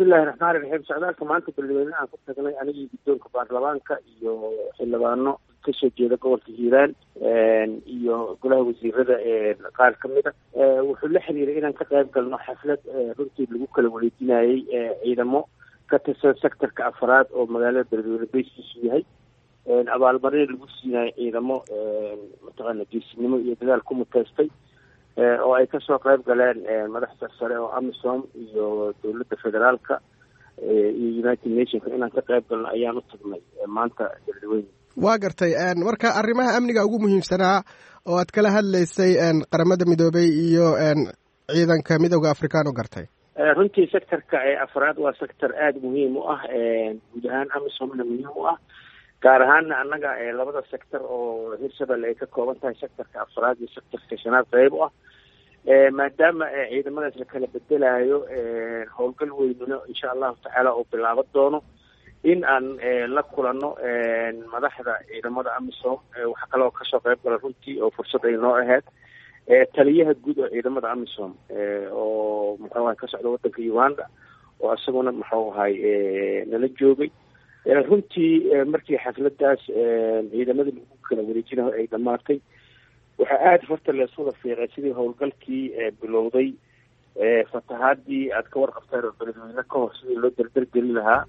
bismillahi raxmaani raxiim socdaalka maanta beledweyne aan ku tagnay anigii guddoonka baarlamaanka iyo xildhibaano kasoo jeeda gobolka hiiraan iyo golaha wasiirada qaar ka mid a wuxuu la xiriiray inaan ka qayb galno xaflad runtii lagu kala wareejinayey ciidamo ka tirsan sectorka afraad oo magaalada beledweyne bayskiisu yahay abaalmarin lagu siinayo ciidamo mataqaana geesinimo iyo dadaal ku muteystay oo ay kasoo qayb galeen madaxda sare oo amisom iyo dowladda federaalka iyo united nationka inaan ka qayb galno ayaan u tagnay maanta beledweyne waa gartay marka arrimaha amniga ugu muhiimsanaa oo aad kala hadlaysay qaramada midoobey iyo ciidanka midooda afrikaan u gartay runtii sectorka afraad waa sector aada muhiim u ah guud ahaan amisomna muhiim u ah gaar ahaana annaga labada sector oo hirshabelle ay ka kooban tahay sectorka afraad iyo sectorka shanaad qeyb u ah maadaama ciidamadaas la kala bedelayo howlgal weynino insha allahu tacaala oo bilaaban doono in aan la kulano madaxda ciidamada amisom waxaa kaloo kasoo qayb gala runtii oo fursad ay noo ahayd taliyaha guud oo ciidamada amisom oo muxuu ahay ka socda wadanka uganda oo isaguna muxuu ahay nala joogay runtii markii xafladaas ciidamada lagu kala wareejinayo ay dhamaatay waxaa aada horta leeswada fiiqay sidii howlgalkii bilowday fatahaadii aad ka warqabteen oo beledweyne ka hor sidii loo dardargeli lahaa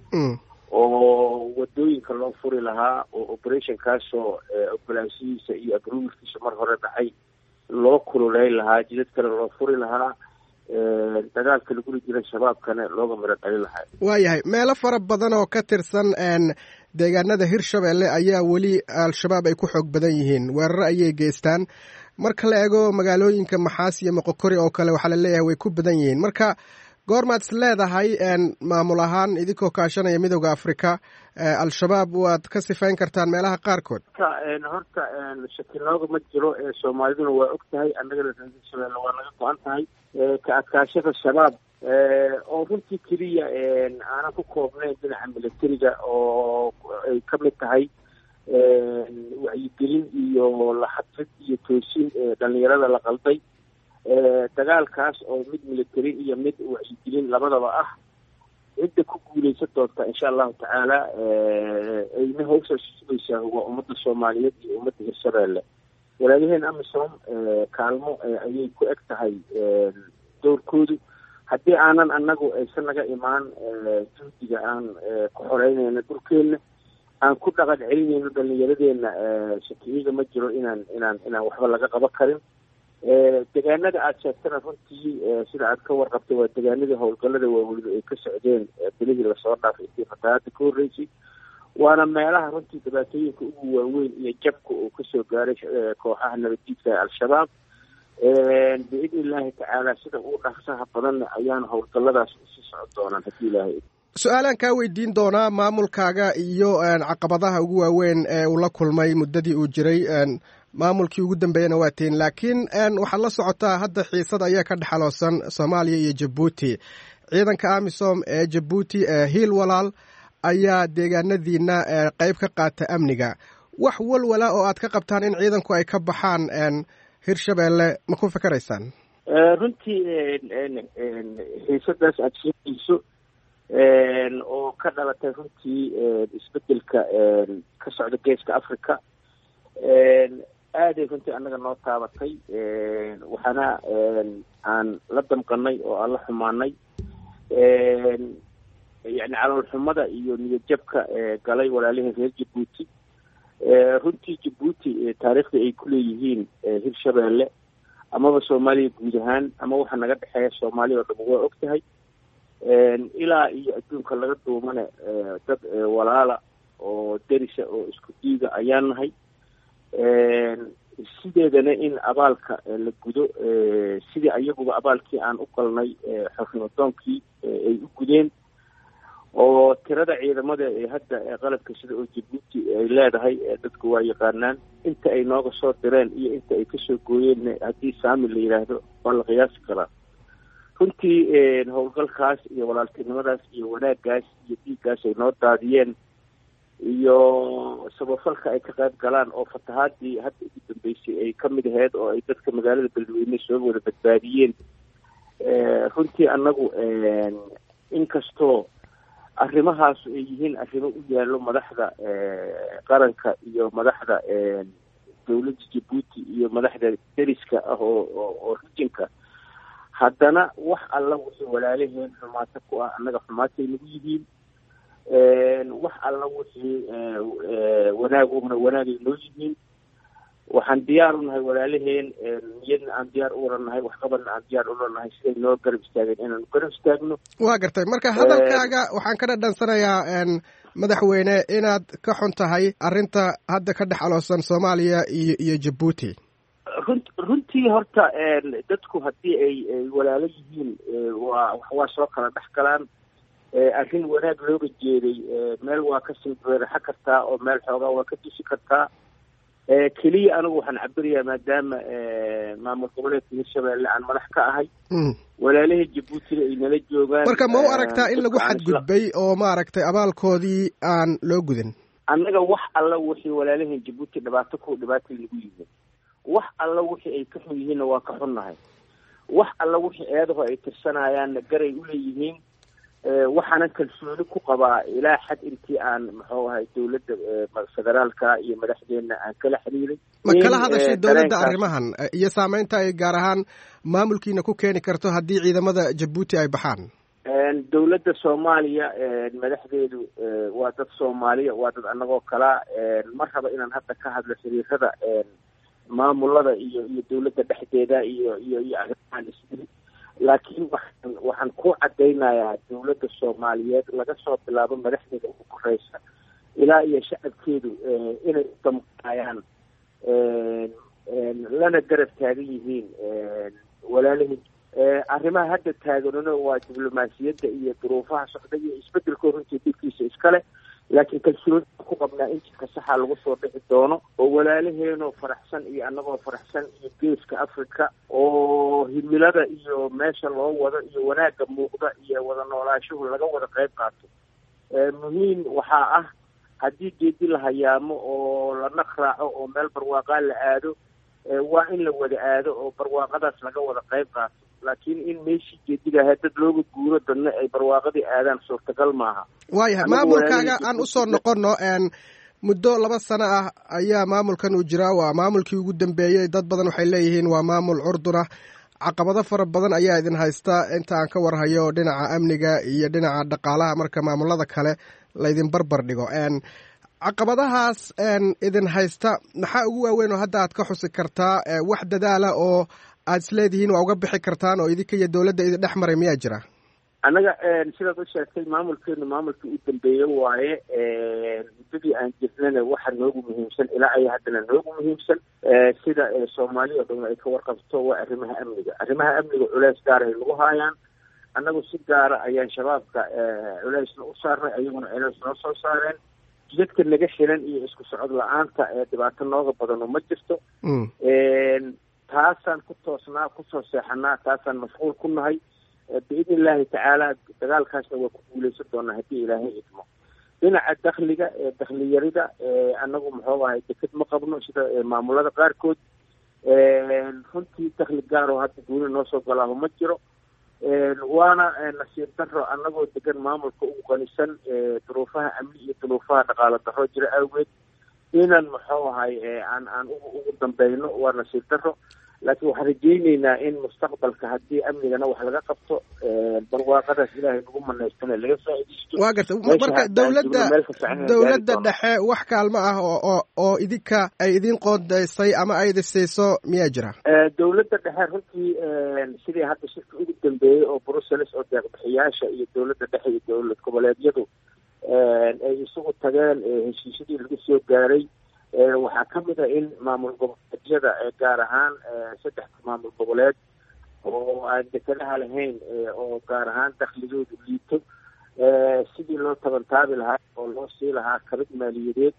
oo wadooyinka loo furi lahaa oo operationkaasoo ogolaanshihiisa iyo agruumiskiisa mar hore dhacay loo kululeyn lahaa jidad kale loo furi lahaa dagaalka laguli jiray shabaabkana looga miro dhalin lahaa waayahay meelo fara badan oo ka tirsan deegaanada hirshabelle ayaa weli al-shabaab ay ku xoog badan yihiin weeraro ayay geystaan marka la eego magaalooyinka maxaas iyo moqokori oo kale waxaa la leeyahay way ku badan yihiin marka goormaad is leedahay maamul ahaan idinkoo kaashanaya midooda africa al-shabaab waad ka sifayn kartaan meelaha qaarkood horta shakilooga ma jiro soomaaliduna waa og tahay annagana hirshabelle waa naga go-an tahay ka adkaashada shabaab oo runtii keliya aanan ku koobnayn dhinaca militariga oo ay ka mid tahay wacyigelin iyo laxadfid iyo toosin dhalinyarada la qalday dagaalkaas oo mid military iyo mid wacyigelin labadaba ah cidda ku guuleysan doonta insha allahu tacaala ayna hawshaas sugaysaa waa ummadda soomaaliyeed iyo ummadda hirshabelle walaayaheen amisom kaalmo ayay ku eg tahay dowrkoodu haddii aanan annagu aysan naga imaan juhdiga aan ku xoreynayno dhulkeenna aan ku dhaqan celinayno dhalinyaradeenna shakiyiga ma jiro inaan inaan inaan waxba laga qaban karin degaanada aada sheegtana runtii sida aad ka warqabtay waa degaanadii howlgallada waaweyne ay ka socdeen bilihii lasoo dhaafay intii fatahaada ka horreysay waana meelaha runtii dhibaatooyinka ugu waaweyn iyo jabka uu kasoo gaaray kooxaha nabaddiidka ee al-shabaab biidni illaahi tacaala sida uu dhaqsaha badanna ayaana howlgalladaas usii socon doonaan haddii ilaahay su-aalaan kaa weydiin doonaa maamulkaaga iyo caqabadaha ugu waaweyn ee uu la kulmay muddadii uu jiray maamulkii ugu dambeeyana waa tiin laakiin waxaad la socotaa hadda xiisad ayaa ka dhexaloosan soomaaliya iyo jabuuti ciidanka amisom ee jabuuti ee hiil walaal ayaa deegaanadiina qeyb ka qaata amniga wax walwala oo aad ka qabtaan in ciidanku ay ka baxaan hirshabelle ma ku fikeraysaan runtii xiisadaas aada sheegayso oo ka dhalatay runtii isbedelka ka socda geeska africa aaday runtii annaga noo taabatay waxaana aan la damqanay oo aan la xumaanay yani caloolxumada iyo niyadjabka galay walaalihii reer jabuuti runtii jabuuti taariikhda ay ku leeyihiin hirshabelle amaba soomaaliya guud ahaan ama waxa naga dhexeeya soomaaliya oo dham waa og tahay ilaa iyo adduunka laga duumane dad walaala oo derisa oo isku diiga ayaan nahay sideedana in abaalka la gudo sidii ayaguba abaalkii aan u galnay xornimadoonkii ay u gudeen oo tirada ciidamada ee hadda qalabka sida oo jabuuti ay leedahay dadku waa yaqaanaan inta ay nooga soo direen iyo inta ay kasoo gooyeen haddii saami la yidhaahdo waa la qiyaasi karaa runtii howlgalkaas iyo walaaltinimadaas iyo wanaaggaas iyo dhiiggaas ay noo daadiyeen iyo sabafalka ay ka qayb galaan oo fatahaadii hadda ugu dambeysay ay ka mid aheyd oo ay dadka magaalada beledweyne soo wada badbaadiyeen runtii annagu inkastoo arrimahaas ay yihiin arrimo u yaallo madaxda qaranka iyo madaxda dowladda jabuuti iyo madaxda deriska ah oo oo rijinka haddana wax alla wixii walaalaheen xumaato ku ah annaga xumaatay nagu yihiin wax alla wixii wanaag una wanaagay noo yihiin waxaan diyaar u nahay walaalaheen niyadna aan diyaar u uranahay waxqabadna aan diyaar uranahay siday noo garab istaageen inaanu garab istaagno waa gartay marka hadalkaaga waxaan ka dhadhansanayaa madaxweyne inaad ka xun tahay arrinta hadda ka dhex aloosan soomaaliya iyo iyo jabuuti run runtii horta dadku haddii ay ay walaalo yihiin waa waa soo kala dhex galaan arrin wanaag looga jeeday meel waa kasii beeraxa kartaa oo meel xoogaa waa ka dusi kartaa keliya anigu waxaan cabirayaa maadaama maamul goboleedka hirshabeelle aan madax ka ahay walaalahii jabuutina ay nala joogaan marka ma u aragtaa in lagu xadgudbay oo maaragtay abaalkoodii aan loo gudin annaga wax alla wixii walaalaheen jabuuti dhibaato ku dhibaatay nagu yihiin wax alla wixii ay ka xun yihiinna waa ka xunnahay wax alla wixii eedaho ay tirsanayaanna garay uleeyihiin waxaanan kalsooni ku qabaa ilaa xad intii aan muxuu ahay dowladda federaalka iyo madaxdeena aan kala xiriiray ma kala hadashay dowladda arrimahan iyo saameynta ay gaar ahaan maamulkiina ku keeni karto haddii ciidamada jabuuti ay baxaan dowladda soomaaliya madaxdeedu waa dad soomaaliya waa dad annagoo kalaa ma raba inaan hadda ka hadlo xiriirada maamulada iyo iyo dowladda dhexdeeda iyo iyo iyo arrimahan isdili laakiin waxaan waxaan ku cadaynayaa dowladda soomaaliyeed laga soo bilaabo madaxdeeda ugu koreysa ilaa iyo shacabkeedu inay udamqaayaan lana garab taagan yihiin walaalihii arrimaha hadda taaganuna waa diblomaasiyadda iyo duruufaha socda iyo isbedelkoo runtii dhibkiisa iskale laakiin kalsooni ku qabnaa in jidka saxa lagu soo dhici doono oo walaalaheenoo faraxsan iyo annagoo faraxsan iyo geeska africa oo himilada iyo meesha loo wado iyo wanaagga muuqda iyo wada noolaashuhu laga wada qayb qaato muhiim waxaa ah haddii geedi la hayaamo oo la naq raaco oo meel barwaaqaa la aado waa in la wada aado oo barwaaqadaas laga wada qayb qaato laakiin in meeshii geediga ahayd dad looga guuro dadna ay barwaaqadii aadaan suurtagal maaha waayahay maamulkaaga aan usoo noqono muddo laba sano ah ayaa maamulkan uu jiraa waa maamulkii ugu dambeeyey dad badan waxay leeyihiin waa maamul curdun ah caqabado fara badan ayaa idin haysta inta aan ka warhayo dhinaca amniga iyo dhinaca dhaqaalaha marka maamulada kale laydin barbar dhigo caqabadahaas idin haysta maxaa ugu waaweyn oo hadda aad ka xusi kartaa wax dadaala oo aad isleedihiin waa uga bixi kartaan oo idinka iyo dowladda idin dhex maray miyaa jira annaga sidaad u sheegtay maamulkeenu maamulkii u dambeeye waaye muddadii aan jirnana waxa noogu muhiimsan ilaa ay haddana noogu muhiimsan sida soomaali oo dhan ay ka warqabto waa arrimaha amniga arrimaha amniga culeys gaar ay nagu haayaan annagu si gaara ayaan shabaabka culeysna u saarnay ayaguna culeys noo soo saareen jidadka naga xiran iyo isku socod la-aanta ee dhibaato nooga badano ma jirto taasaan ku toosnaa kusoo seexanaa taasaan mashquul ku nahay biidn illaahi tacaala dagaalkaasna waa ku guuleysan doonaa haddii ilaahay idmo dhinaca dakliga dakli yarida annagu muxuu ahay deked ma qabno sida maamulada qaarkood runtii dakli gaaroo hadda guuni noo soo galaaho ma jiro waana nasiib daro annagoo degan maamulka ugu qanisan duruufaha amni iyo duruufaha dhaqaalo daro jira awgeed inaan muxuu ahay aan aan ugu dambeyno waa nasiib daro laakiin waxaan rajeyneynaa in mustaqbalka haddii amnigana wax laga qabto barwaaqadaas ilaahay nagu manaystana laga faaidaysto waa garta marka dowladda dowladda dhexe wax kaalmo ah oo oo oo idinka ay idin qoondeysay ama ay idisiiso miyaa jira dowladda dhexe runtii sidii hadda shirka ugu dambeeyey oo brussels oo deeqbixiyaasha iyo dowladda dhexe iyo dowlad goboleedyadu ay isugu tageen heshiisyadii lagu soo gaaray waxaa ka mid a in maamul goboleedyada gaar ahaan saddexda maamul goboleed oo aan dekedaha lahayn oo gaar ahaan dakligoodu liito sidii loo tabantaabi lahaa oo loo sii lahaa kabid maaliyadeed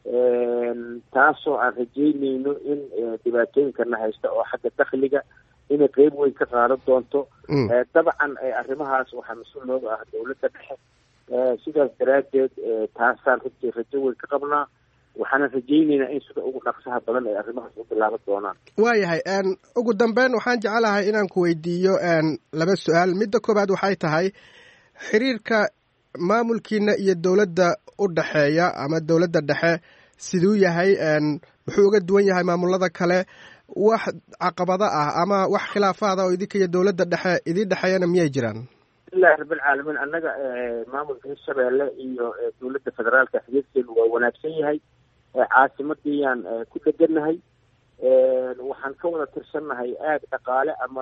taasoo aan rajeyneyno in dhibaatooyinkana haysta oo xagga dakliga inay qeyb weyn ka qaadan doonto dabcan arrimahaas waxaa mas-uul nooga ah dowladda dhexe sidaas daraaddeed taasaan runtii rajo weyn ka qabnaa waxaana rajeyneynaa in sida ugu dhaqsaha badan ay arrimahaas u bilaaban doonaan waayahay ugu dambeyn waxaan jecelahay inaan ku weydiiyo laba su-aal midda koowaad waxay tahay xiriirka maamulkiina iyo dowladda u dhexeeya ama dowladda dhexe siduu yahay muxuu uga duwan yahay maamulada kale wax caqabado ah ama wax khilaafaada oo idinka iyo dowladda dhexe idin dhexeeyana miyay jiraan ilahi rabbilcaalamiin annaga maamulka hirshabeelle iyo dowladda federaalka xiriirkeenu waa wanaagsan yahay caasimadiyaan ku dhegannahay waxaan ka wada tirsannahay aag dhaqaale ama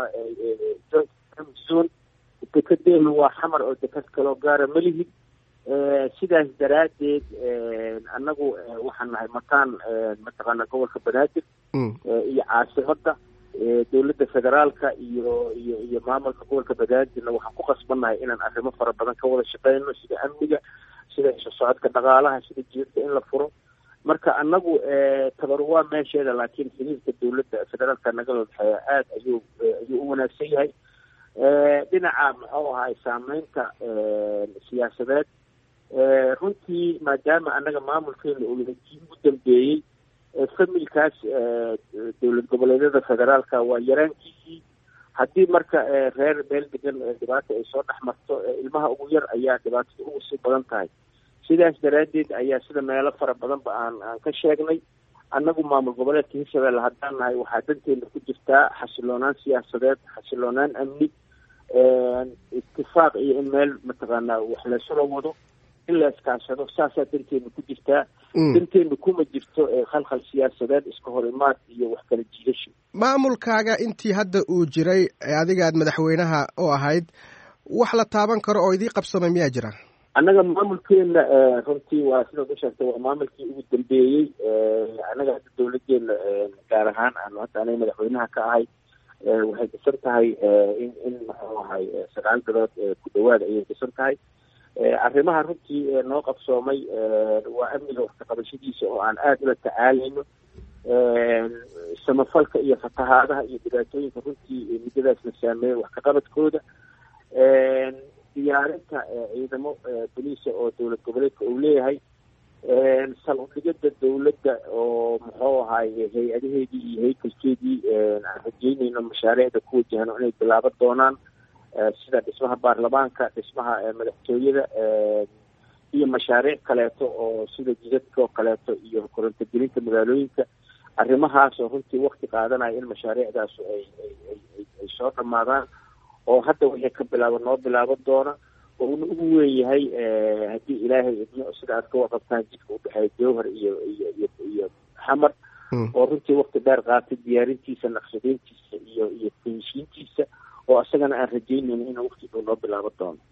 zone dekedeenu waa xamar oo deked kaloo gaara ma lihid sidaas daraaddeed annagu waxaan nahay mataan mataqaana gobolka banaadir iyo caasimadda dowladda federaalka iyo iyo iyo maamulka gobolka banaadirna waxaan ku qasbannahay inaan arrimo fara badan ka wada shaqeyno sida amniga sida isu socodka dhaqaalaha sida jiirka in la furo marka annagu tabar waa meesheeda laakiin xiriirka dowladda federaalka nagala dhexeeya aada ayuu ayuu u wanaagsan yahay dhinaca muxuu ahay saameynta siyaasadeed runtii maadaama annaga maamulkeena uu yahay kii ugu dambeeyey familkaas dowlad goboleedyada federaalka waa yaraankiisii haddii marka reer meel degan dhibaata ay soo dhex marto ilmaha ugu yar ayaa dhibaatada ugu sii badan tahay sidaas daraaddeed ayaa sida meelo fara badanba aan aan ka sheegnay annagu maamul goboleedka hirshabelle haddaan nahay waxaa danteena ku jirtaa xasiloonaan siyaasadeed xasiloonaan amni itifaaq iyo in meel mataqaanaa wax laysula wado in la iskaashado saasaa danteena ku jirtaa danteena kuma jirto khalkhal siyaasadeed iska hor imaad iyo wax kala jiidasho maamulkaaga intii hadda uu jiray adiga aad madaxweynaha u ahayd wax la taaban karo oo idii qabsamay miyaa jira annaga maamulkeena runtii waa sidaad u sheegtay waa maamulkii ugu dambeeyey annaga hadda dowladeena gaar ahaan aanu hadda aniga madaxweynaha ka ahay waxay dhisan tahay in in muxuu ahay sagaal bilood ku dhawaada ayay dhisan tahay arrimaha runtii noo qabsoomay waa amniga waxkaqabashadiisa oo aan aada ula tacaalayno samafalka iyo fatahaadaha iyo dhibaatooyinka runtii muddadaasna saameeya wax kaqabadkooda diyaarinta ciidamo boliisa oo dowlad goboleedka uu leeyahay sal udhigada dowladda oo muxuu ahay hay-adaheedii iyo haykalkeedii aan rajeynayno mashaariicda ku wajahno inay bilaaban doonaan sida dhismaha baarlamaanka dhismaha madaxtooyada iyo mashaariic kaleeto oo sida jidadka oo kaleeto iyo korontogelinta magaalooyinka arrimahaas oo runtii wakti qaadanaya in mashaariicdaasu ay ay soo dhamaadaan oo hadda wixii ka bilaaba noo bilaaban doona oo una ugu weyn yahay haddii ilaahay idmo sida aad ka waqabtaan jidka udhexeeya jowhar iyo iyo iyo iyo xamar oo runtii wakti dheer qaatay diyaarintiisa naqshadeyntiisa iyo iyo finishiintiisa oo isagana aan rajeynayno inuu wakti dhow noo bilaaban doono